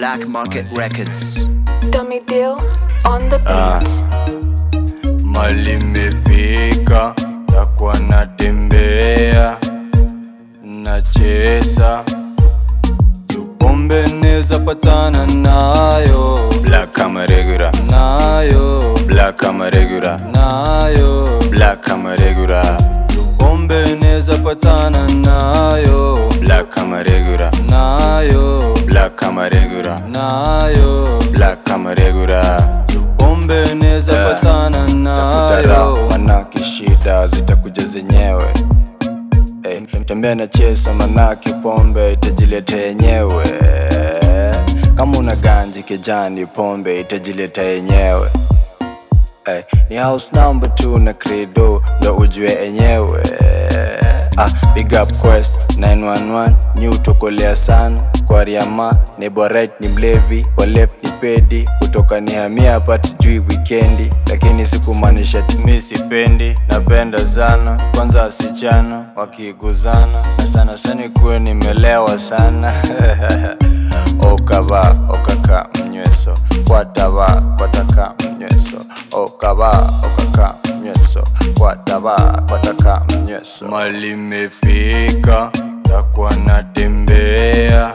Black Market Records. Dummy deal on the beat. Mali imefika, takuwa natembea nacheza tupombe neza patana nayo Black kama regular nayo Black kama regular nayo Black kama regular tupombe neza patana nayo Black kama regular nayo Black kama regular nayo Black kama regular tupombe neza patana nayo manake shida zitakuja zenyewe Hey, tembea na chesa manake pombe itajileta yenyewe kama una ganji kijani pombe itajileta yenyewe hey, ni house number 2 na credo ndo ujue enyewe ah, big up quest 911 new tokolea sana kwa riama nebo right ni mlevi wa left ni pedi kutoka ni hamia pati jui wikendi lakini sikumaanisha timi sipendi napenda sana kwanza wasichana wakiguzana na sana sana kuwe nimelewa sana okava okaka mnyweso kwatava kwataka mnyweso okava okaka mnyweso kwatava kwataka mnyweso mali imefika takuwa natembea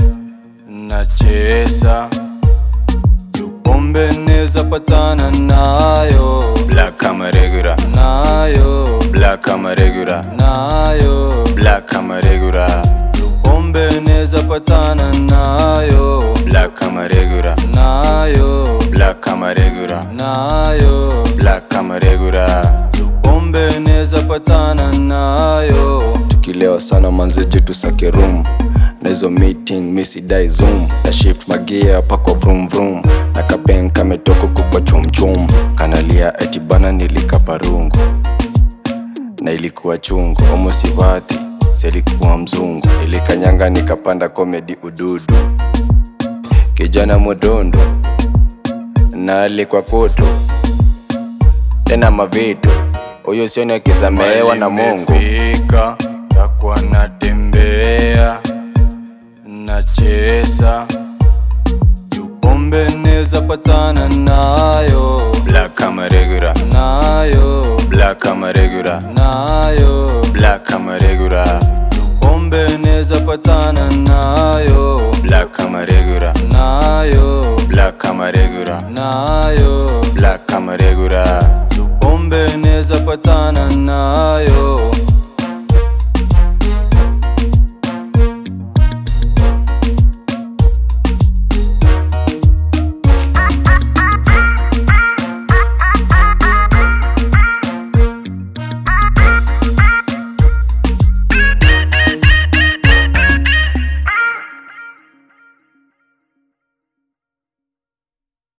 nacheza tupombe neza patana nayo Black kama regular nayo Black kama regular nayo Black kama regular tupombe neza patana nayo Black kama regular nayo Black kama regular nayo Black kama regular tupombe neza patana nayo tukilewa sana manzeje tusake room na hizo meeting misidai zoom na shift magia pakwa vroom vroom na kapen kametoka kukwa chumchum kanalia eti bana nilikaparungu na ilikuwa chungu omosivati selikuwa mzungu ilikanyanga nikapanda komedi ududu kijana modondo na alikwa koto tena mavitu huyo sioni akizameewa na mungu takuwa natembea nacheza tupombe neza patana nayo Black kama regular nayo Black kama regular nayo Black kama regular tupombe neza patana nayo Black kama regular nayo Black kama regular nayo Black kama regular tupombe neza patana nayo